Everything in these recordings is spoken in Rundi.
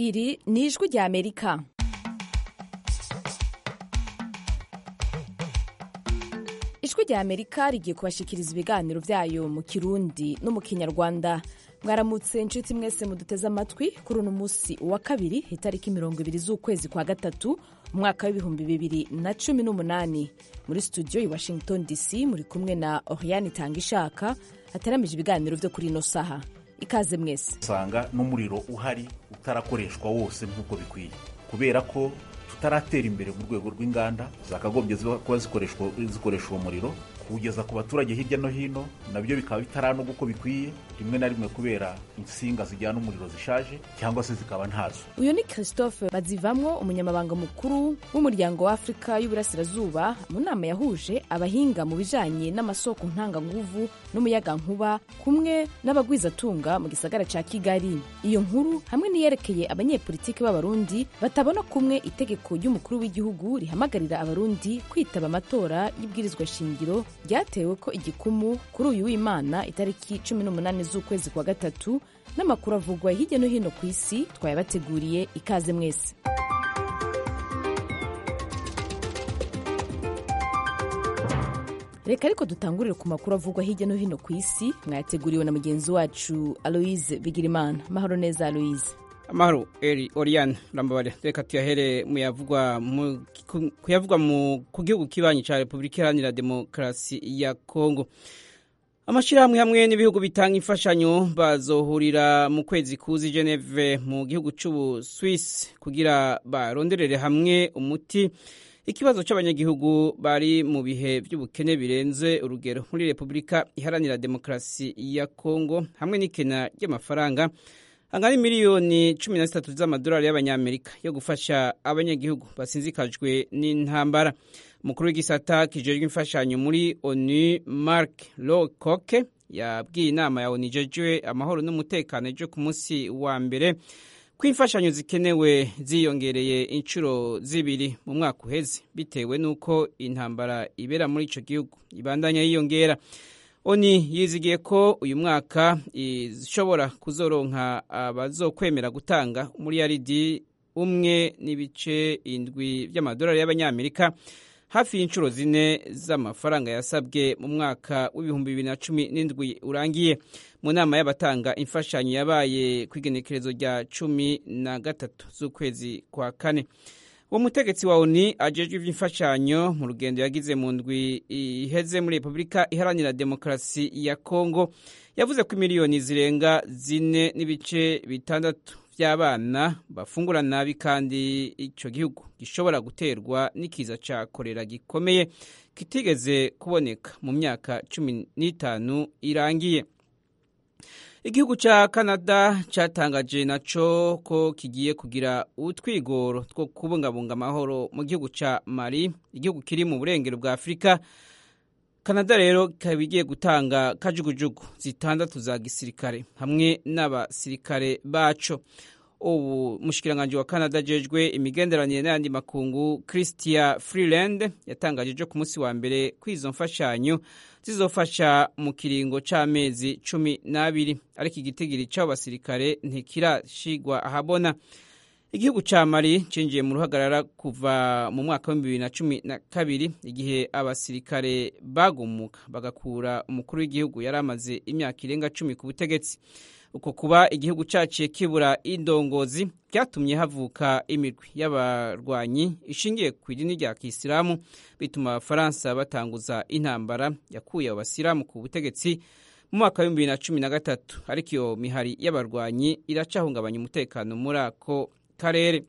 iri ni ijwi rya amerika ijwi rya amerika rigiye kubashikiriza ibiganiro byayo mu kirundi no mu kinyarwanda mwaramutse inshuti mwese muduteze amatwi kuri uno munsi wa kabiri itariki mirongo ibiri z'ukwezi kwa gatatu umwaka w'ibihumbi bibiri na cumi n'umunani muri studio i washington dc muri kumwe na oriane itanga ishaka hateramije ibiganiro byo kuri ino saha ikaze mwese usanga n'umuriro uhari utarakoreshwa wose nk'uko bikwiye kubera ko tutaratera imbere mu rwego rw'inganda zakagombye kuba zikoresha uwo muriro kuwugeza ku baturage hirya no hino nabyo bikaba bitaranoga uko bikwiye rimwe na rimwe kubera insinga zijyana umuriro zishaje cyangwa se zikaba ntazo uyu ni christophe bazivamwo umunyamabanga mukuru w'umuryango wa afurika y'uburasirazuba mu nama yahuje abahinga mu bijanye n'amasoko ntanganguvu n'umuyagankuba kumwe n'abagwizatunga mu gisagara ca kigali iyo nkuru hamwe n'iyerekeye abanyepolitiki b'abarundi batabona kumwe itegeko ry'umukuru w'igihugu rihamagarira abarundi kwitaba amatora y'ibwirizwa shingiro ryatewe ko igikumu kuri uyu w'imana itariki 18 z'ukwezi kwa gatatu n'amakuru avugwa hirya no hino ku isi twayabateguriye ikaze mwese reka ariko dutangurire ku makuru avugwa hirya no hino ku isi mwayateguriwe na mugenzi wacu aloise bigirimana mahoro neza aloise amahoro eri oriane urambabare reka tuyahere muyavugwa kuyavugwa ku gihugu kibanyi cya repubulika iharanira demokarasi ya kongo amashyirahamwe hamwe n'ibihugu bitanga imfashanyo bazohurira mu kwezi kuzi geneve mu gihugu cy'ubuswisi kugira baronderere hamwe umuti ikibazo cy'abanyagihugu bari mu bihe by'ubukene birenze urugero muri repubulika iharanira demokarasi ya kongo hamwe n'ikena ry'amafaranga angana miliyoni cumi na zitatu z'amadolari y'abanyamerika yo gufasha abanyagihugu basinzikajwe n'intambara umukuru w'igisata kijejwe imfashanyo muri onu mark locoke yabwiye inama ya onu ijejwe amahoro n'umutekano ejo ku munsi wa mbere ko imfashanyo zikenewe ziyongereye inshuro zibiri mu mwaka uheze bitewe n'uko intambara ibera muri icyo gihugu ibandanya yiyongera oni yizigiye ko uyu mwaka ishobora kuzoronka abazokwemera gutanga umuriyaridi umwe n'ibice indwi by'amadolari y'abanyamerika hafi y'inshuro zine z'amafaranga yasabwe mu mwaka w'ibihumbi bibiri na cumi n'indwi urangiye mu nama y'abatanga imfashanyo yabaye ku igenekerezo rya cumi na gatatu z'ukwezi kwa kane uwo mutegetsi wa oni ajejwe iby'imfashanyo mu rugendo yagize mu ndwi iheze muri repubulika iharanira demokarasi ya kongo yavuze ko miliyoni zirenga zine n'ibice bitandatu by'abana bafungura nabi kandi icyo gihugu gishobora guterwa n'ikiza cya korera gikomeye kitigeze kuboneka mu myaka cumi n'itanu irangiye igihugu cya canada cyatangaje nacyo ko kigiye kugira utwigoro two kubungabunga amahoro mu gihugu cya mali igihugu kiri mu burengero bwa afurika canada rero ikaba igiye gutanga kajugujugu zitandatu za gisirikare hamwe n'abasirikare baco ubu mushikiranganje wa canada ajejwe imigenderanire n'ayandi makungu christia freeland yatangaje ejo ku munsi wa mbere ko izo mfashanyo zizofasha mu kiringo c'amezi cumi n'abiri ariko igitigiri c'abo basirikare ntikirashigwa ahabona igihugu ca mali cinjiye mu ruhagarara kuva mu mwaka w'ibihumbi bibiri na cumi na kabiri igihe abasirikare bagumuka bagakura umukuru w'igihugu yari amaze imyaka irenga cumi ku butegetsi uko kuba igihugu cyaciye kibura indongozi byatumye havuka imirwi y'abarwanyi ishingiye ku idini rya kisilamu bituma abafaransa batanguza intambara yakuye abo basilamu ku butegetsi mu mwaka w'ibihumbi bibiri na cumi na gatatu ariko iyo mihari y'abarwanyi iracahungabanya umutekano muri ako karere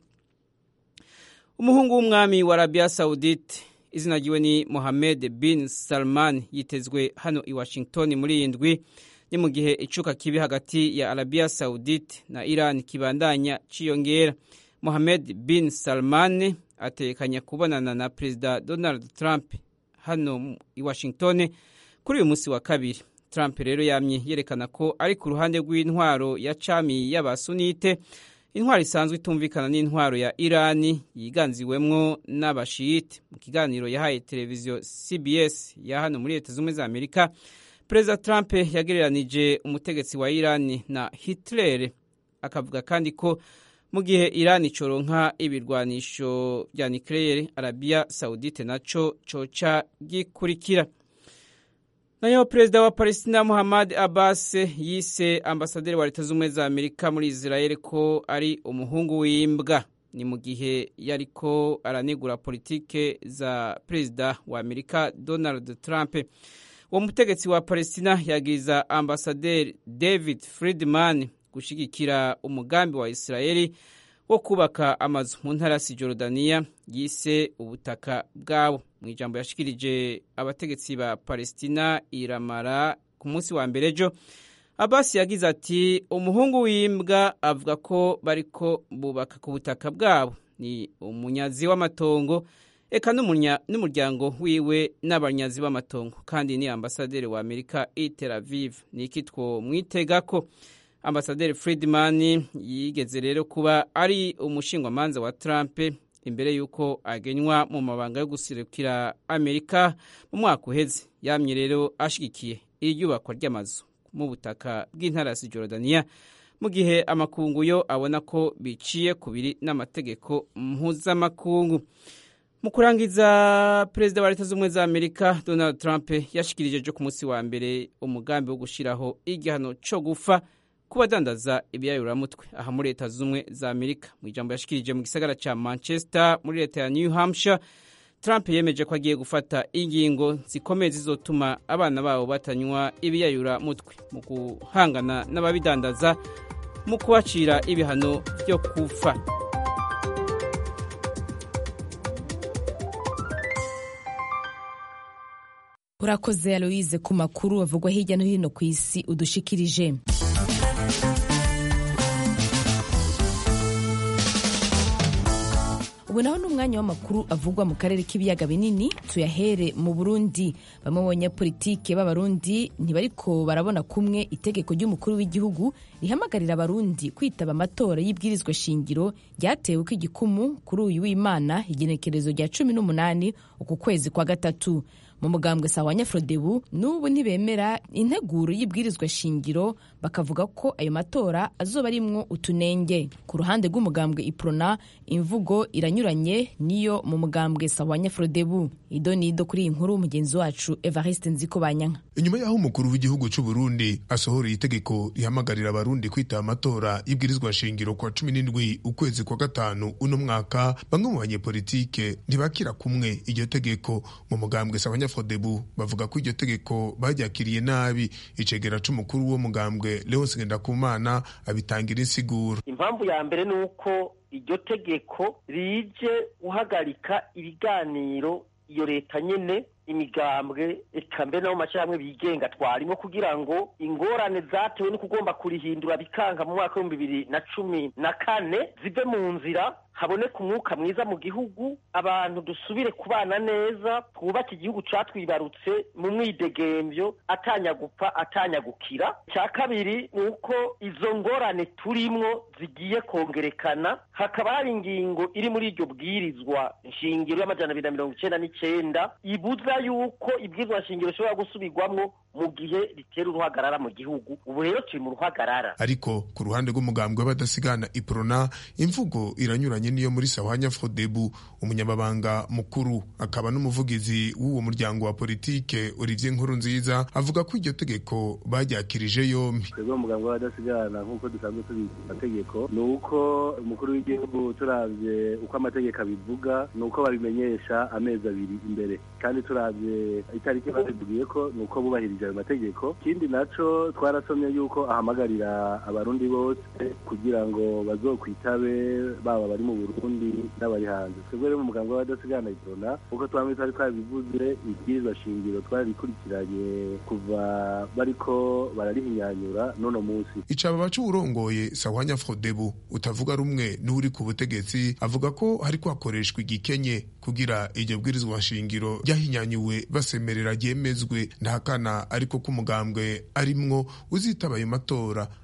umuhungu w'umwami wa arabiya sawudite izina ryiwe ni mohamed bin salman yitezwe hano i washington muri iyi ndwi ni mu gihe icuka kibi hagati ya arabiya sawudite na iran kibandanya ciyongera mohamed bin salman atekanya kubonana na perezida donald trump hano i washington kuri uyu munsi wa kabiri trump rero yamye yerekana ko ari ku ruhande rw'intwaro ya cami y'abasunite intwaro isanzwe itumvikana n'intwaro ya irani yiganziwemwo n'abashiyite mu kiganiro yahaye televiziyo cbs ya hano muri leta z'ubumwe za amerika perezida trump yagereranije umutegetsi wa irani na hitler akavuga kandi ko mu gihe Iran icoronka ibirwanisho vya nucleaire Arabia Saudite naco coca gikurikira nayo perezida wa Palestina Muhammad Abbas yise ambasaderi wa leta z'ubumwe za Amerika muri Israel ko ari umuhungu w'imbwa ni mu gihe yariko aranegura politike za perezida wa Amerika Donald Trump uwo mutegetsi wa Palestina yagiriza ambasaderi David Friedman gushigikira umugambi wa Israeli wo kubaka amazu mu ntara ya Cisjordania yise ubutaka bwabo mu ijambo yashikirije abategetsi ba Palestina iramara ku munsi wa mbere ejo Abbas yagize ati umuhungu w'imbwa avuga ko bariko bubaka ku butaka bwabo ni umunyazi w'amatongo eka n'umuryango wiwe n'abanyazi b'amatongo kandi ni ambasaderi wa Amerika i Tel Aviv ni iki twomwitega ko ambasaderi Friedman yigeze rero kuba ari umushingwamanza wa Trump imbere y'uko agenywa mu mabanga yo gusirukira Amerika mu mwaka uheze yamye rero ashigikiye iyubakwa ry'amazu mu butaka bw'intara ya Cisjordania mu gihe amakungu yo abona ko biciye kubiri n'amategeko mpuzamakungu mu kurangiza perezida wa leta z'ubumwe za amerika donald trump yashikirije ejo ku munsi wa mbere umugambi wo gushyiraho igihano cyo gufa ku badandaza ibiyayuramutwe aha muri leta z'ubumwe za amerika mu ijambo yashikirije mu gisagara cya manchester muri leta ya new hampshire trump yemeje ko agiye gufata ingingo zikomeye zizotuma abana babo batanywa ibiyayuramutwe mu guhangana n'ababidandaza mu kubacira ibihano byo kufa urakoze aloise ku makuru avugwa hirya no hino ku isi udushikirije ubu naho ni umwanya w'amakuru avugwa mu karere k'ibiyaga binini tuyahere mu burundi bamwe mu banyapolitike b'abarundi ntibariko barabona kumwe itegeko ry'umukuru w'igihugu rihamagarira abarundi kwitaba amatora y'ibwirizwa shingiro ryatewe ko igikumu kuri uyu w'imana igenekerezo rya cumi n'umunani uku kwezi kwa gatatu mu mugambwe sawa nyafrodebu n'ubu ntibemera integuro y'ibwirizwa shingiro bakavuga ko ayo matora azoba arimwo utunenge ku ruhande rw'umugambwe iprona imvugo iranyuranye niyo mu mugambwe sawa nyafrodebu ido nido kuri iyi nkuru mugenzi wacu evariste nziko banyanka inyuma y'aho umukuru w'igihugu cy'u Burundi asohoreye itegeko rihamagarira abarundi kwitaba amatora y'ibwirizwa shingiro kwa cumi n'indwi ukwezi kwa gatanu uno mwaka bamwe mu banyepolitike ntibakira kumwe iryo tegeko mu mugambwe sawa nyafrodebu bavuga ko iryo tegeko baryakiriye nabi icegera c'umukuru w'uwo mugambwe Leonce Ngendakumana abitangira insiguro impamvu ya mbere ni uko iryo tegeko rije guhagarika ibiganiro iyo leta nyene imigambwe eka mbere nabo mashyirahamwe bigenga twarimo kugira ngo ingorane zatewe no kugomba kurihindura bikanga mu mwaka w'ibihumbi bibiri na cumi na kane zive mu nzira haboneka umwuka mwiza mu gihugu abantu dusubire kubana neza twubake igihugu catwibarutse mu mwidegembyo atanyagupfa atanyagukira icya kabiri ni uko izo ngorane turimwo zigiye kongerekana hakaba hari ingingo iri muri iryo bwirizwa nshingiro y'amajana abiri na mirongo icenda n'icenda ibuza yuko ibwirizwa nshingiro rishobora gusubirwamwo mu gihe ritera uruhagarara mu gihugu ubu rero turi mu ruhagarara ariko ku ruhande rw'umugambwe w'abadasigana iprona imvugo iranyuranye niyo muri sawanya frodebu umunyamabanga mukuru akaba n'umuvugizi w'uwo muryango wa politike olivier nkuru nziza avuga ko iryo tegeko baryakirije yombi twebwe umugambwe w'abadasigana nk'uko dusanzwe tubizi amategeko ni uko umukuru w'igihugu turavye uko amategeko abivuga ni uko babimenyesha amezi abiri imbere kandi turavye itariki batubwiye ko ni uko bubahirije ayo mategeko ikindi naco twarasomye yuko ahamagarira abarundi bose kugira ngo bazokwitabe baba bari mu burundi n'abari hanze twebwe rero mu muganga w'abadasigana iprona uko twamwe twari twabivuze ibwirizwa shingiro twarikurikiranye kuva bariko bararihinyanyura n'uno munsi icaba baca uwurongoye sawanya frodebu utavuga rumwe n'uri ku butegetsi avuga ko hariko hakoreshwa igikenye kugira iryo bwirizwa shingiro ryahinyanyuwe basemerera ryemezwe ntahakana ariko ko umugambwe arimwo uzitaba ayo matora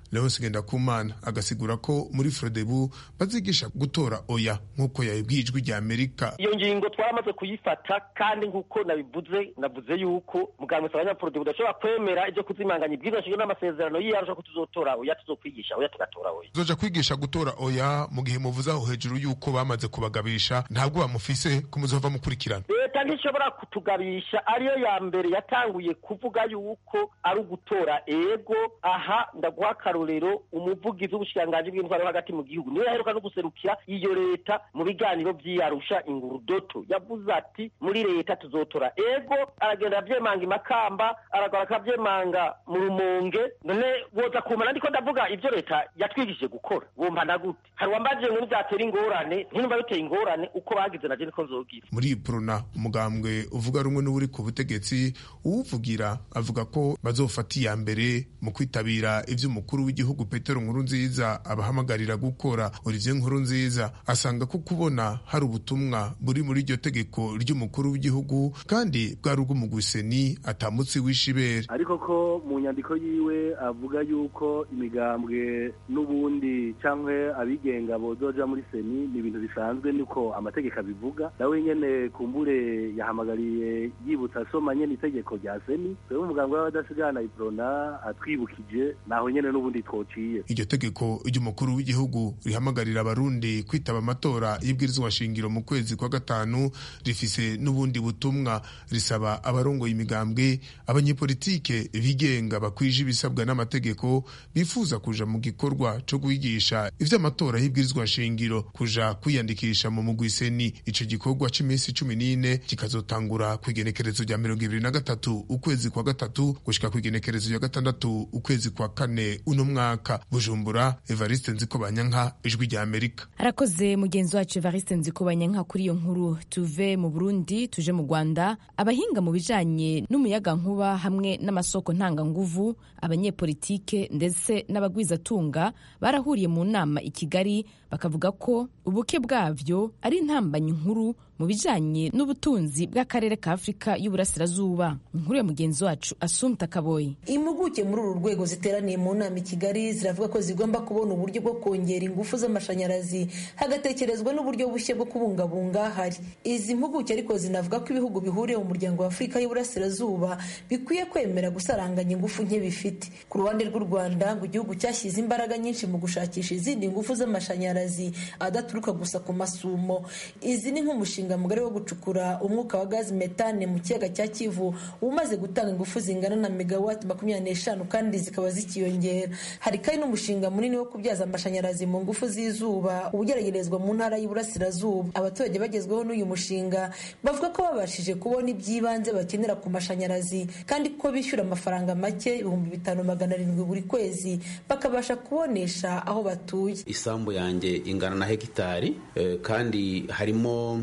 leonce ngendakumana agasigura ko muri frodebu bazigisha gutora oya nk'uko yabibwiye ijwi rya amerika iyo ngingo twaramaze kuyifata kandi nk'uko nabivuze navuze yuko muganga usaba abanyafrodebu udashobora kwemera ibyo kuzimanganya ibwirizwa shingiro n'amasezerano yiyarusha ko tuzotora oya tuzokwigisha oya tugatora oya zoja kwigisha gutora oya mu gihe muvuze aho hejuru yuko bamaze kubagabisha ntabwo bamufise ko muzova mukurikirana leta ntishobora kutugabisha ariyo ya mbere yatanguye kuvuga yuko ari ugutora ego aha ndaguha akarorero umuvugizi w'ubushikiranganji bw'intwaro hagati mu gihugu niwe yaheruka no guserukira iyo leta mu biganiro vy'iyarusha ingurudoto yavuze ati muri leta tuzotora ego aragenda avyemanga imakamba aragora akavyemanga mu rumonge none woza kumana ndiko ndavuga ivyo leta yatwigishije gukora wompana gute hari uwambajije ngo nivyatera ingorane ntinumva biteye ingorane uko bagize naje niko nzogira muri prona umugambwe uvuga rumwe n'uri ku butegetsi uwuvugira avuga ko bazofata iya mbere mu kwitabira ivyo umukuru w'igihugu petero nkuru nziza abahamagarira gukora olivier nkuru nziza asanga ko kubona hari ubutumwa buri muri iryo tegeko ry'umukuru w'igihugu kandi bwari ubw'umugwiseni atamutse w'ishibere ariko ko mu nyandiko yiwe avuga yuko imigambwe n'ubundi cyangwa abigenga bozoja muri seni ni ibintu bisanzwe niko amategeko abivuga nawe nyene kumbure yahamagariye yibutsa asoma nyene itegeko rya seni twebwe umugambwe w'abadasigana iprona atwibukije naho nyene n'ubundi twociye iryo tegeko ry'umukuru w'igihugu rihamagarira abarundi kwitaba amatora y'ibwirizwa shingiro mu kwezi kwa gatanu rifise n'ubundi butumwa risaba abarongoye imigambwe abanyepolitike bigenga bakwije ibisabwa n'amategeko bifuza kuja mu gikorwa co kwigisha ivy'amatora y'ibwirizwa shingiro kuja kwiyandikisha mu mugwiseni ico gikorwa c'iminsi cumi n'ine kikazotangura kw'igenekerezo rya mirongo ibiri na gatatu ukwezi kwa gatatu gushika kw'igenekerezo rya gatandatu ukwezi kwa kane uno mwaka bujumbura evariste nzikobanyanka ijwi rya amerika arakoze mugenzi wacu evariste nzikobanyanka kuri iyo nkuru tuve mu burundi tuje mu rwanda abahinga mu bijanye n'umuyagankuba hamwe n'amasoko ntanganguvu abanyepolitike ndetse n'abagwizatunga barahuriye mu nama i kigali bakavuga ko ubuke bwavyo ari intambanyi nkuru mu bijanye n'ubutunzi bw'akarere ka afurika y'uburasirazuba inkuru ya mugenzi wacu asumta kaboyi impuguke muri uru rwego ziteraniye mu nama i kigali ziravuga ko zigomba kubona uburyo bwo kongera ingufu z'amashanyarazi hagatekerezwa n'uburyo bushya bwo kubungabunga hari izi mpuguke ariko zinavuga ko ibihugu bihuriye mu muryango wa afurika y'uburasirazuba bikwiye kwemera gusaranganya ingufu nke bifite ku ruhande rw'u rwanda ngo igihugu cyashyize imbaraga nyinshi mu gushakisha izindi ngufu z'amashanyarazi adaturuka gusa ku masumo izi ni nk'umushinga mugari wo gucukura umwuka wa gazi metane mu kiyaga cya kivu umaze gutanga ingufu zingana na megawati makumyabiri n'eshanu kandi zikaba zikiyongera hari kandi n'umushinga munini wo kubyaza amashanyarazi mu ngufu z'izuba ugeragerezwa mu ntara y'iburasirazuba abaturage bagezweho n'uyu mushinga bavuga ko babashije kubona iby'ibanze bakenera ku mashanyarazi kandi ko bishyura amafaranga make ibihumbi bitanu magana arindwi buri kwezi bakabasha kubonesha aho batuye isambu yanjye ingana na hegitari kandi harimo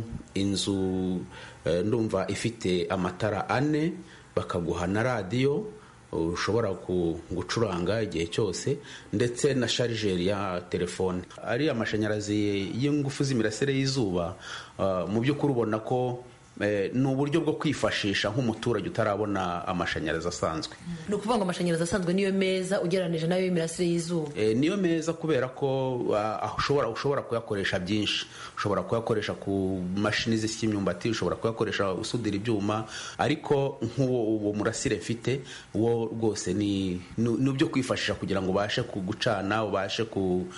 inzu ndumva ifite amatara ane bakaguha na radiyo ushobora gucuranga igihe cyose ndetse na sharijeri ya telefone ari amashanyarazi y'ingufu z'imirasire y'izuba mu by'ukuri ubona ko ni uburyo bwo kwifashisha nk'umuturage utarabona amashanyarazi asanzwe ni ukuvuga ngo amashanyarazi asanzwe niyo meza ugereranyije nayo y'imirasire y'izuba niyo meza kubera ko ushobora ushobora kuyakoresha byinshi ushobora kuyakoresha ku mashini zisya imyumbati ushobora kuyakoresha usudira ibyuma ariko nk'uwo uwo murasire mfite wo rwose ni ibyo kwifashisha kugira ngo ubashe gucana ubashe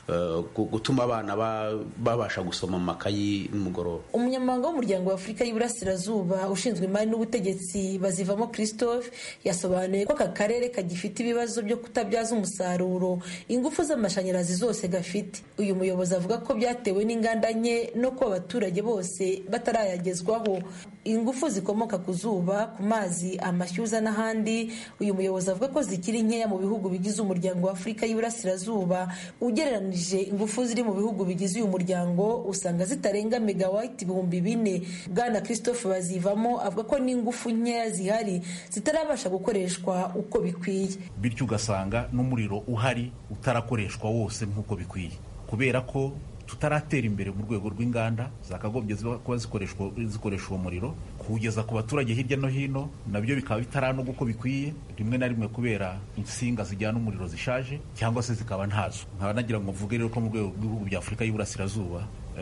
gutuma abana babasha gusoma mu makayi nimugoroba umunyamabanga w'umuryango wa afurika y'iburasirazuba ushinzwe imari n'ubutegetsi bazivamo christophe yasobanuye ko aka karere kagifite ibibazo byo kutabyaza umusaruro ingufu z'amashanyarazi zose gafite uyu muyobozi avuga ko byatewe n'inganda nke no kuba abaturage bose batarayagezwaho ingufu zikomoka ku zuba ku mazi amashyuza n'ahandi uyu muyobozi avuga ko zikiri nkeya mu bihugu bigize umuryango wa afurika y'iburasirazuba ugereranije ingufu ziri mu bihugu bigize uyu muryango usanga zitarenga megawati ibihumbi bine bwana christophe bazivamo avuga ko n'ingufu nkeya zihari zitarabasha gukoreshwa uko bikwiye bityo ugasanga n'umuriro uhari utarakoreshwa wose nk'uko bikwiye kubera ko tutaratera imbere mu rwego rw'inganda zakagombye kuba zikoreshwa zikoresha uwo muriro kuwugeza ku baturage hirya no hino nabyo bikaba bitaranoga uko bikwiye rimwe na rimwe kubera insinga zijyana umuriro zishaje cyangwa se zikaba ntazo nkaba nagira ngo mvuge rero ko mu rwego rw'ibihugu bya afurika y'uburasirazuba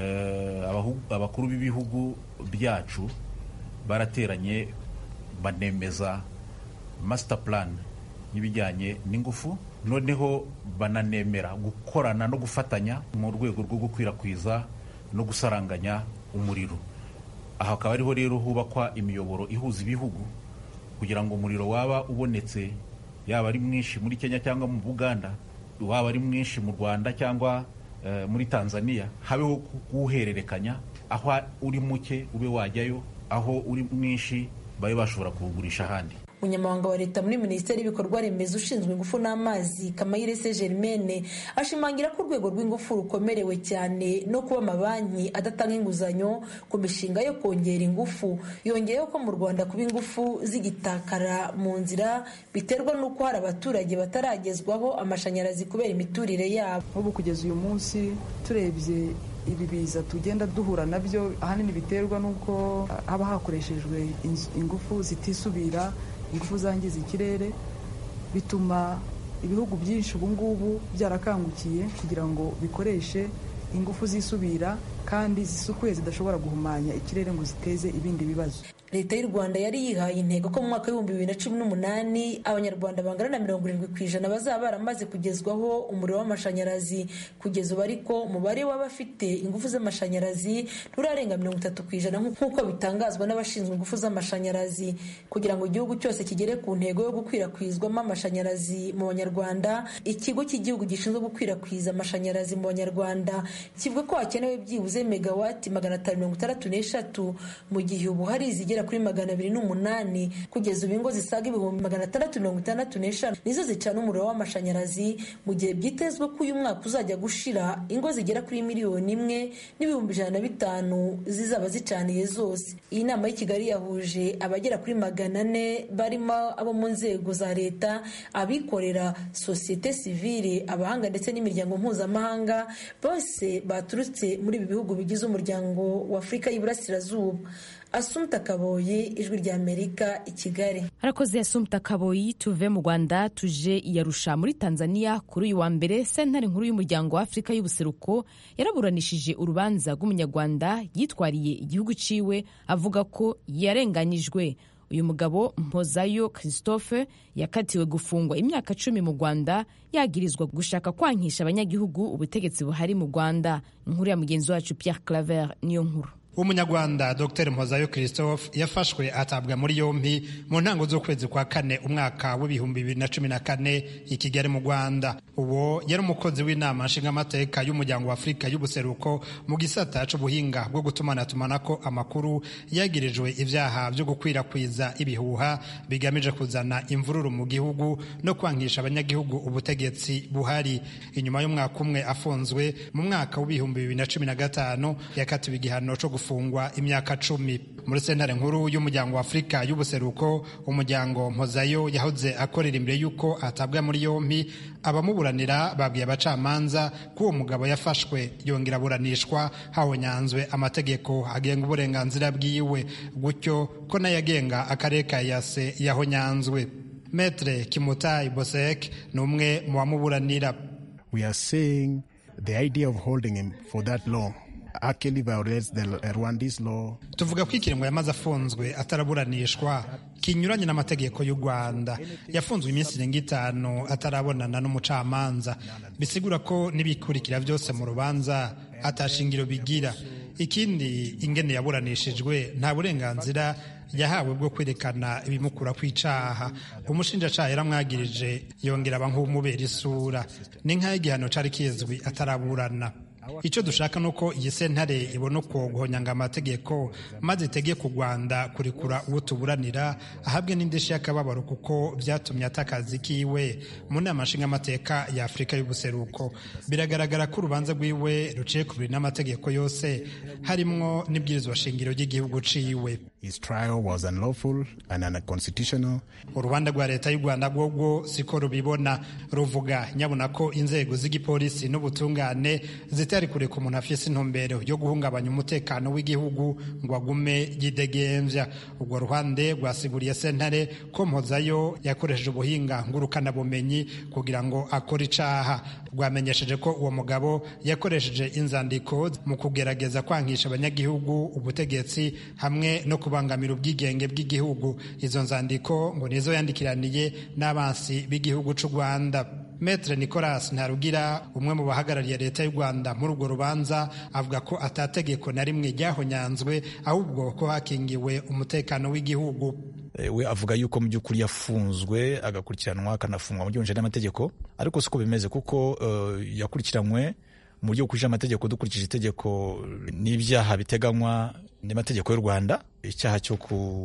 abakuru b'ibihugu byacu barateranye banemeza master plan y'ibijyanye n'ingufu noneho bananemera gukorana no gufatanya mu rwego rwo gukwirakwiza no gusaranganya umuriro aha akaba ariho rero hubakwa imiyoboro ihuza ibihugu kugira ngo umuriro waba ubonetse yaba ari mwinshi muri kenya cyangwa mu buganda waba ari mwinshi mu rwanda cyangwa muri tanzania habeho kuwuhererekanya aho uri muke ube wajyayo aho uri mwinshi babe bashobora kuwugurisha ahandi umunyamabanga wa leta muri minisiteri y'ibikorwa remezo ushinzwe ingufu n'amazi kamayirese germaine ashimangira ko urwego rw'ingufu rukomerewe cyane no kuba amabanki adatanga inguzanyo ku mishinga yo kongera ingufu yongeyeho ko mu rwanda kuba ingufu zigitakara mu nzira biterwa n'uko hari abaturage bataragezwaho amashanyarazi kubera imiturire yabo nk'ubu kugeza uyu munsi turebye ibi biza tugenda duhura nabyo ahanini biterwa n'uko haba hakoreshejwe ingufu zitisubira ingufu zangiza ikirere bituma ibihugu byinshi ubu ngubu byarakangukiye kugira ngo bikoreshe ingufu zisubira kandi zisukuye zidashobora guhumanya ikirere ngo ziteze ibindi bibazo leta y'u rwanda yari yihaye intego ko mu mwaka w'ibihumbi bibiri na cumi n'umunani abanyarwanda bangana na mirongo irindwi ku ijana bazaba baramaze kugezwaho umuriro w'amashanyarazi kugeza ubu ariko umubare w'abafite ingufu z'amashanyarazi nturarenga mirongo itatu ku ijana nk'uko bitangazwa n'abashinzwe ingufu z'amashanyarazi kugira ngo igihugu cyose kigere ku ntego yo gukwirakwizwamo amashanyarazi mu banyarwanda ikigo cy'igihugu gishinzwe gukwirakwiza amashanyarazi mu banyarwanda kivuga ko hakenewe byibuze megawati magana atanu mirongo itandatu n'eshatu mu gihe ubu hari izigera kuri magana abiri n'umunani kugeza ubu ingo zisaga ibihumbi magana atandatu mirongo itandatu n'eshanu nizo zicana umuriro w'amashanyarazi mu gihe byitezwe ko uyu mwaka uzajya gushira ingo zigera kuri miliyoni imwe n'ibihumbi ijana na bitanu zizaba zicaniye zose iyi nama y'i kigali yahuje abagera kuri magana ane barimo abo mu nzego za leta abikorera sosiyete sivile abahanga ndetse n'imiryango mpuzamahanga bose baturutse muri ibi bihugu bigize umuryango wa afurika y'iburasirazuba asumta kaboyi ijwi rya amerika i kigali harakoze asumta kaboyi tuve mu rwanda tuje iyarusha muri tanzania kuri uyu wa mbere sentare nkuru y'umuryango wa afurika y'ubuseruko yaraburanishije urubanza rw'umunyarwanda yitwariye igihugu ciwe avuga ko yarenganyijwe uyu mugabo mpozayo christophe yakatiwe gufungwa imyaka cumi mu rwanda yagirizwa gushaka kwankisha abanyagihugu ubutegetsi buhari mu rwanda inkuru ya mugenzi wacu pierre claver niyo nkuru umunyarwanda dr mpozayo christophe yafashwe atabwa muri yombi mu ntango z'ukwezi kwa kane umwaka w'ibihumbi bibiri na cumi na kane i kigali mu rwanda uwo yari umukozi w'inama nshingamateka y'umuryango wa afurika y'ubuseruko mu gisata c'ubuhinga bwo gutumanatumanako amakuru yagirijwe ibyaha byo gukwirakwiza ibihuha bigamije kuzana imvururu mu gihugu no kwankisha abanyagihugu ubutegetsi buhari inyuma y'umwaka umwe afunzwe mu mwaka w'ibihumbi bibiri na cumi na gatanu yakatiwe igihano co gufungwa imyaka cumi muri sentare nkuru y'umuryango wa afurika y'ubuseruko umuryango mpozayo yahoze akorera imbere y'uko atabwa muri yombi abamuburanira babwiye abacamanza ko uwo mugabo yafashwe yongera aburanishwa hawonyanzwe amategeko agenga uburenganzira bwiwe gutyo ko nayo agenga akarere ka yase yahonyanzwe metre kimutayi bosek ni umwe mu bamuburanira we are saying the idea of holding him for that long actually violates the Rwandese law. tuvuga ko ikiringo yamaze afunzwe ataraburanishwa kinyuranye n'amategeko y'u rwanda yafunzwe iminsi irenga itanu atarabonana n'umucamanza bisigura ko n'ibikurikira byose mu rubanza atashingiro bigira ikindi ingene yaburanishijwe nta burenganzira yahawe bwo kwerekana ibimukura ku icaha umushinjacaha yaramwagirije yongera aba nk'umubera isura ni nk'ay'igihano cari kizwi ataraburana icyo dushaka ni uko iyi sentare ibona uko guhonyanga amategeko maze itegeka u rwanda kurekura uwo tuburanira ahabwe n'indishyi y'akababaro kuko byatumye atakazi kiwe mu nama nshingamateka ya afurika y'ubuseruko biragaragara ko urubanza rwiwe ruciye ku biri n'amategeko yose harimwo n'ibwirizwa shingiro ry'igihugu ciwe his trial was unlawful and unconstitutional. urubanza rwa leta y'u rwanda rwobwo siko rubibona ruvuga nyabona ko inzego z'igipolisi n'ubutungane zitari kureka umuntu afise intumbero yo guhungabanya umutekano w'igihugu ngo agume yidegemvya urwo ruhande rwasiguriye sentare ko mpozayo yakoresheje ubuhinga ngurukanabumenyi kugira ngo akore icaha rwamenyesheje ko uwo mugabo yakoresheje inzandiko mu kugerageza kwankisha abanyagihugu ubutegetsi hamwe no kubangamira ubwigenge bw'igihugu izo nzandiko ngo nizo yandikiraniye n'abansi b'igihugu c'u rwanda Metre Nicolas Ntarugira umwe mu bahagarariye leta y'u Rwanda muri urwo rubanza avuga ko atategeko na rimwe ryahonyanzwe ahubwo ko hakingiwe umutekano w'igihugu we avuga yuko mu by'ukuri yafunzwe agakurikiranwa akanafungwa mu by'ubunje n'amategeko ariko siko bimeze kuko uh, yakurikiranywe mu buryo bukurikije amategeko dukurikije itegeko n'ibyaha biteganywa n'amategeko y'u Rwanda icyaha cyo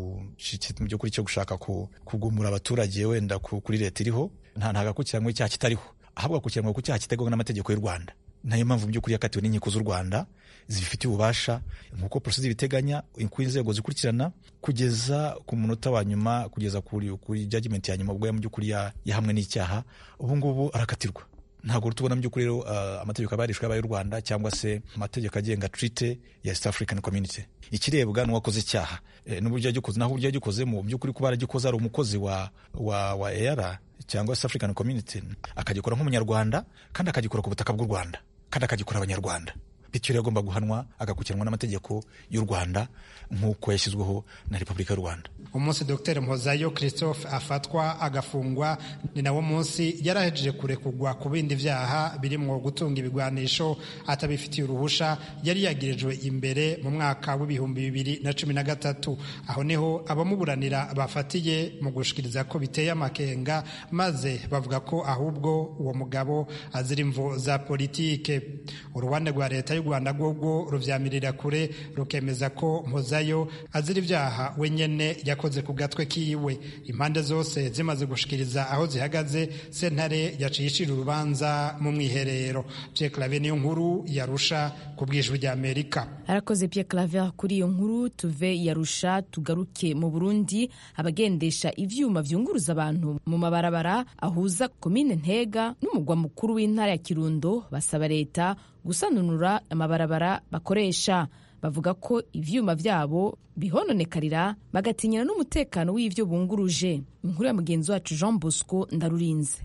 mu by'ukuri cyo gushaka kugumura abaturage wenda kuri leta iriho nta ntagakurikiranwe icyaha kitariho ahubwo akurikiranwe ku cyaha kiteganywa n'amategeko y'u Rwanda nayo mpamvu mu by'ukuri yakatiwe n'inkiko z'u Rwanda zibifitiye ububasha nk'uko polisi zibiteganya ku inzego zikurikirana kugeza ku munota wa nyuma kugeza kuri kuri judgment ya nyuma ubwo mu by'ukuri yahamwe n'icyaha ubu ngubu arakatirwa ntabwo tubona mu by'ukuri rero uh, amategeko abarishwa y'abaye y'u Rwanda cyangwa se amategeko agenga treaty ya East African Community ikirebwa n'uwakoze icyaha e, n'uburyo yagikoze naho uburyo yagikoze mu by'ukuri kuba yaragikoze ari umukozi wa wa wa EAR cyangwa East African Community akagikora nk'umunyarwanda kandi akagikora ku butaka bw'u Rwanda kandi akagikora abanyarwanda bityo rero agomba guhanwa agakurikiranwa n'amategeko y'u Rwanda nk'uko yashyizweho na Repubulika y'u Rwanda umunsi Dr Mpozayo Christophe afatwa agafungwa ni nawo munsi yarahejeje kurekugwa ku bindi vyaha birimwo gutunga ibigwanisho atabifitiye uruhusha yari yagirijwe imbere mu mwaka w'ibihumbi bibiri na cumi na gatatu aho niho abamuburanira bafatiye mu gushikiriza ko biteye amakenga maze bavuga ko ahubwo uwo mugabo azira imvo za politike uruhande rwa leta y'u Rwanda rwobwo ruvyamirira kure rukemeza ko Mpozayo azira ivyaha wenyene yakoze ku gatwe kiwe impande zose zimaze gushikiriza aho zihagaze sentare yaciye icira urubanza mu mwiherero Pierre Claver niyo nkuru yarusha ku bwijwi rya Amerika arakoze Pierre Claver kuri iyo nkuru tuve yarusha tugaruke mu Burundi abagendesha ivyuma vyunguruza abantu mu mabarabara ahuza komine Ntega n'umugwa mukuru w'intara ya Kirundo basaba leta gusanunura amabarabara bakoresha bavuga ko ivyuma vyabo bihononekarira bagatinyana n'umutekano w'ivyo bunguruje inkuru ya mugenzi wacu Jean Bosco Ndarurinze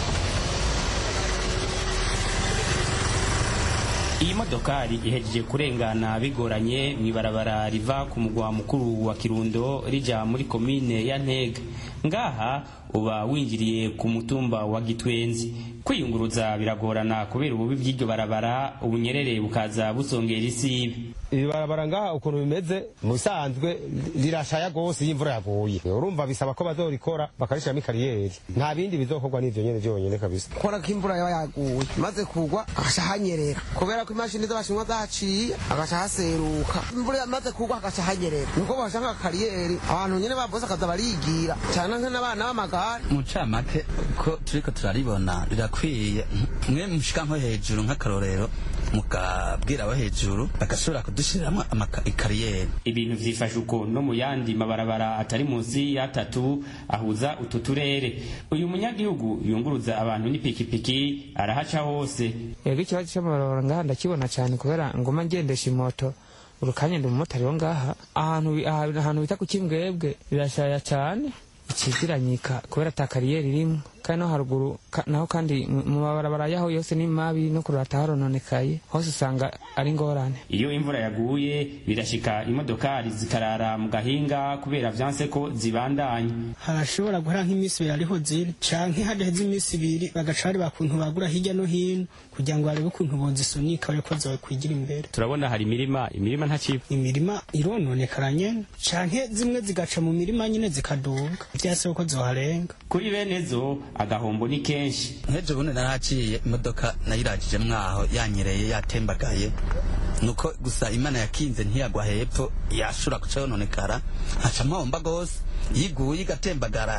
iyi modokari ihejeje kurengana bigoranye mu ibarabara riva ku mugwa mukuru wa kirundo rija muri komine ya ntega ngaha uba winjiriye ku mutumba wa gitwenzi kwiyunguruza biragorana kubera ububi bw'iryo barabara ubunyerere bukaza busongera isibe iri barabara ngaha ukuntu bimeze mu bisanzwe rirashaya rwose iyo imvura yaguye urumva bisaba ko bazorikora bakarishiramo ikariyeri nta bindi bizokorwa n'ivyo nyene vyonyene kabisa kora ko imvura yaba yaguye maze kugwa agaca hanyerera kubera ko imashini z'abashinwa zaciye agaca haseruka imvura yamaze kugwa agaca hanyerera niko bashaka kariyeri abantu nyene babose akaza barigira cyane nk'abana b'amagare mucamake ko turiko turaribona rirakwiye mwe mushika nko hejuru nk'akarorero mukabwira abo hejuru bagashobora kudushiriramo ikariyeri ibintu vyifashe uko no mu yandi mabarabara atari munsi y'atatu ahuza utu turere uyu munyagihugu yunguruza abantu n'ipikipiki arahaca hose yego ikibazo cy'amabarabara ngaha ndakibona cyane kubera ngoma ngendesha imoto urukanya ndi umumotari wo ngaha ahantu ahantu bita ku kimbwebwe birashaya cyane ikiziranyika kubera ata kariyeri irimo kandi no haruguru naho kandi mu mabarabara yaho yose ni mabi no kurata harononekaye hose usanga ari ngorane iyo imvura yaguye birashika imodokari zikarara mu gahinga kubera vyanse ko zibandanya harashobora guhera nk'iminsi ibiri ariho ziri canke hadaheze iminsi ibiri bagaca bari bakuntu bagura hirya no hino kugira ngo barebe ukuntu bozisunika bareko zokwigira imbere turabona hari imirima imirima ntakiba imirima irononekara nyene canke zimwe zigaca mu mirima nyene zikaduga vyasaba ko zoharenga kuri bene zo agahombo ni kenshi nk'ejo bundi narahaciye imodoka nayirajije mwaho yanyereye yatembagaye nuko gusa imana yakinze ntiyagwa hepfo yashobora guca yononekara haca mpomba gose yiguye igatembagara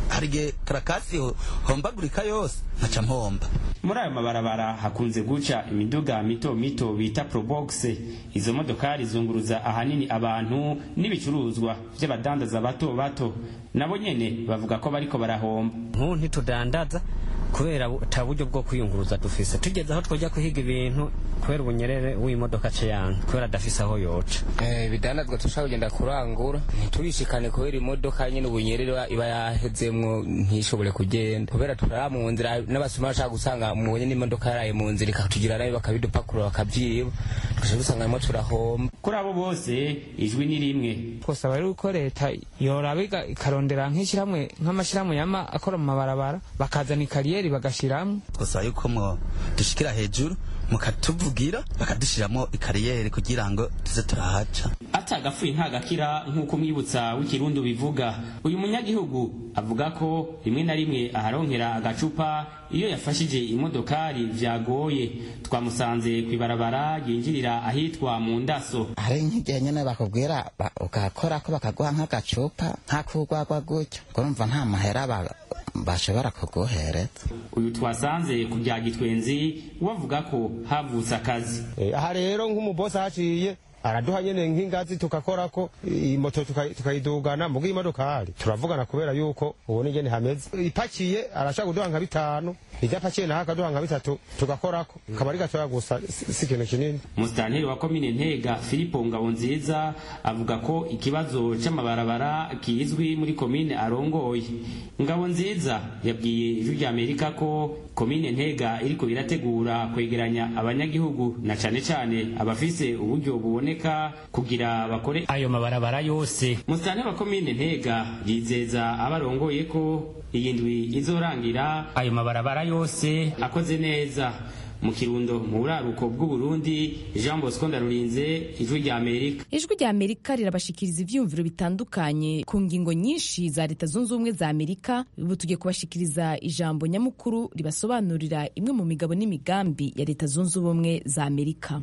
hari igihe karakasi hombagurika yose nkaca mpomba muri ayo mabarabara hakunze guca imiduga mito mito bita probox izo modokari zunguruza ahanini abantu n'ibicuruzwa by'abadandaza bato bato nabo nyene bavuga ko bariko barahomba nk'ubu ntitudandaza kubera ata buryo bwo kwiyunguruza dufise tugeze aho twajya kuhiga ibintu kubera ubunyerere w'imodoka ce yange kubera adafise aho yoca ibidandazwa dushaka kugenda kurangura ntiturishikane kubera imodoka nyine ubunyerere iba yahezemwo ntishobore kugenda kubera turara mu nzira n'abasuma bashaka gusanga mubonye n'imodoka yaraye mu nzira ikatugira nabi bakabidupakurura bakavyiba tugaca dusanga arimo turahomba kuri abo bose ijwi ni rimwe twosaba rero ko leta yoraba ikarondera nk'ishyirahamwe nk'amashyirahamwe yama akora mu mabarabara bakazana ikariyeri bagashyiramo twosaba yuko mwo dushikira hejuru mukatuvugira bakadushiramo ikariyeri kugira ngo tuze turahaca atagapfuye ntagakira nk'uko umwibutsa w'ikirundi bivuga uyu munyagihugu avuga ko rimwe na rimwe aharonkera agacupa iyo yafashije imodokari vyagoye twamusanze kw'ibarabara ryinjirira ahitwa mu ndaso hari nk'igihe nyene bakubwira ugakora ko bakaguha nk'agacupa nk'akugwagwa gutyo urumva nta mahera bashobora kuguhereza uyu twasanze ku bya gitwenzi wavuga ko havutse akazi aha rero nk'umubosi ahaciye araduha nyene nk'ingazi tugakorako imoto tukayidugana muga imodokari turavugana kubera yuko ubona ingene hameze ipakiye arashaka kuduha nka bitanu idapakiye naho akaduha nka bitatu tugakorako kaba ari gatoya gusa si ikintu kinini musitanteri wa komine ntega filipo ngabonziza avuga ko ikibazo c'amabarabara kizwi muri komine arongoye ngabonziza yabwiye ijwi rya amerika ko komine ntega iriko irategura kwegeranya abanyagihugu na cane cane abafise uburyo buboneka kugira bakore ayo mabarabara yose musitanteri wa komine ntega yizeza abarongoye ko iyi ndwi izorangira ayo mabarabara yose akoze neza mu kirundo mu buraruko bw'uburundi jean bosco ndarurinze ijwi rya amerika ijwi rya amerika rirabashikiriza ivyiyumviro bitandukanye ku ngingo nyinshi za leta zunze ubumwe za amerika ubu tugiye kubashikiriza ijambo nyamukuru ribasobanurira imwe mu migabo n'imigambi ya leta zunze ubumwe za amerika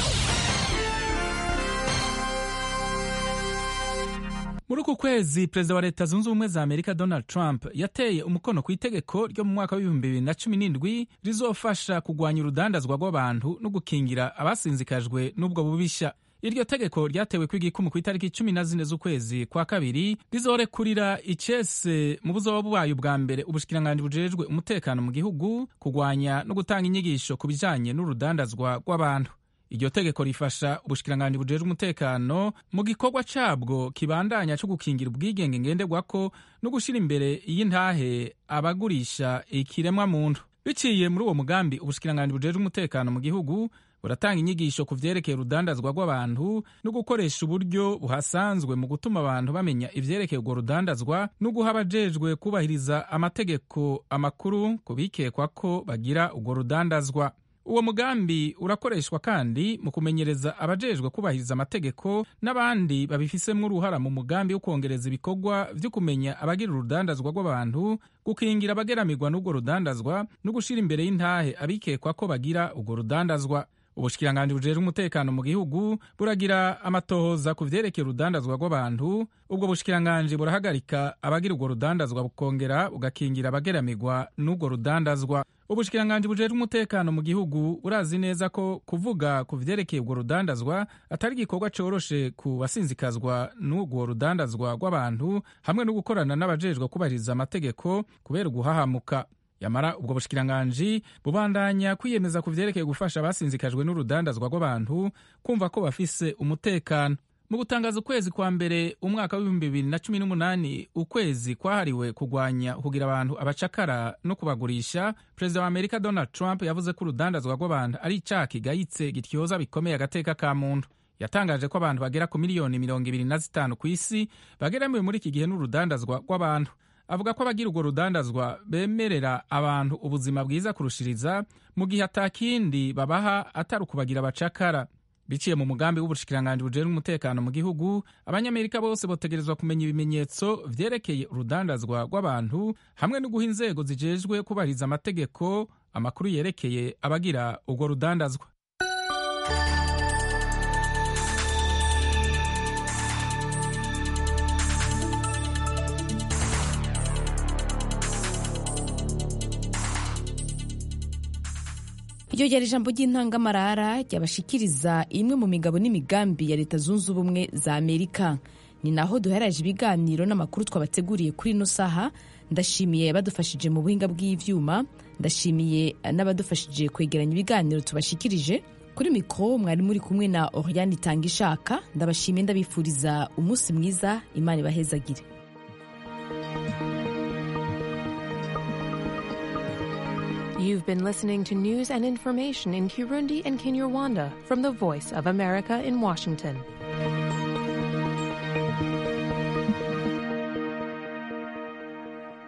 muri uku kwezi perezida wa leta zunze ubumwe za amerika donald trump yateye umukono ku itegeko ryo mu mwaka w'ibihumbi bibiri na cumi n'indwi rizofasha kugwanya urudandazwa rw'abantu no gukingira abasinzikajwe n'ubwo bubisha iryo tegeko ryatewe kw'igikumu ku itariki cumi na zine z'ukwezi kwa kabiri rizorekurira icese mu buzoba bwayo bwa mbere ubushikiranganji bujejwe umutekano mu gihugu kugwanya no gutanga inyigisho ku bijanye n'urudandazwa rw'abantu iryo tegeko rifasha ubushikiranganji bujejwe umutekano mu gikorwa cabwo kibandanya co gukingira ubwigenge ngenderwako no gushira imbere y'intahe abagurisha ikiremwa muntu biciye muri uwo mugambi ubushikiranganji bujejwe umutekano mu gihugu buratanga inyigisho ku vyerekeye urudandazwa rw'abantu no gukoresha uburyo buhasanzwe mu gutuma abantu bamenya ivyerekeye urwo rudandazwa no guha abajejwe kubahiriza amategeko amakuru ku bikekwa ko bagira urwo rudandazwa uwo mugambi urakoreshwa kandi mu kumenyereza abajejwe kubahiriza amategeko n'abandi babifisemwo uruhara mu mugambi wo kwongereza ibikorwa vyo kumenya abagira urudandazwa rw'abantu gukingira abageramirwa n'urwo rudandazwa no gushira imbere y'intahe abikekwa ko bagira urwo rudandazwa ubushikiranganji bujejwe umutekano mu gihugu buragira amatohoza ku vyerekeye urudandazwa rw'abantu ubwo bushikiranganji burahagarika abagira urwo rudandazwa bukongera bugakingira abageramirwa n'urwo rudandazwa ubushikiranganji bujejwe umutekano mu gihugu burazi neza ko kuvuga ku vyerekeye urwo rudandazwa atari igikorwa coroshe ku basinzikazwa n'urwo rudandazwa rw'abantu hamwe no gukorana n'abajejwe kubahiriza amategeko kubera uguhahamuka yamara ubwo bushikiranganji bubandanya kwiyemeza ku vyerekeye gufasha abasinzikajwe n'urudandazwa rw'abantu kumva ko bafise umutekano mu gutangaza ukwezi kwa mbere umwaka w'ibihumbi bibiri na cumi n'umunani ukwezi kwahariwe kugwanya kugira abantu abacakara no kubagurisha perezida wa amerika donald trump yavuze ko urudandazwa rw'abantu ari icaha kigayitse gityoza bikomeye agateka ka muntu yatangaje ko abantu bagera ku miliyoni mirongo ibiri na zitanu ku isi bageramiwe muri iki gihe n'urudandazwa rw'abantu avuga ko abagira urwo rudandazwa bemerera abantu ubuzima bwiza kurushiriza mu gihe atakindi babaha atari ukubagira abacakara biciye mu mugambi w'ubushikiranganji bujejwe umutekano mu gihugu abanyamerika bose botegerezwa kumenya ibimenyetso vyerekeye urudandazwa rw'abantu hamwe no guha inzego zijejwe kubahiriza amategeko amakuru yerekeye abagira urwo rudandazwa iryo ryari ijambo ry'intangamarara ryabashikiriza imwe mu migabo n'imigambi ya leta zunze ubumwe za amerika ni naho duheraje ibiganiro n'amakuru twabateguriye kuri ino saha ndashimiye abadufashije mu buhinga bw'ivyuma ndashimiye n'abadufashije kwegeranya ibiganiro tubashikirije kuri mikoro mwari muri kumwe na oriane itanga ishaka ndabashimiye ndabifuriza umunsi mwiza imana ibahezagire You've been listening to news and information in Kirundi and Kinyarwanda from the Voice of America in Washington.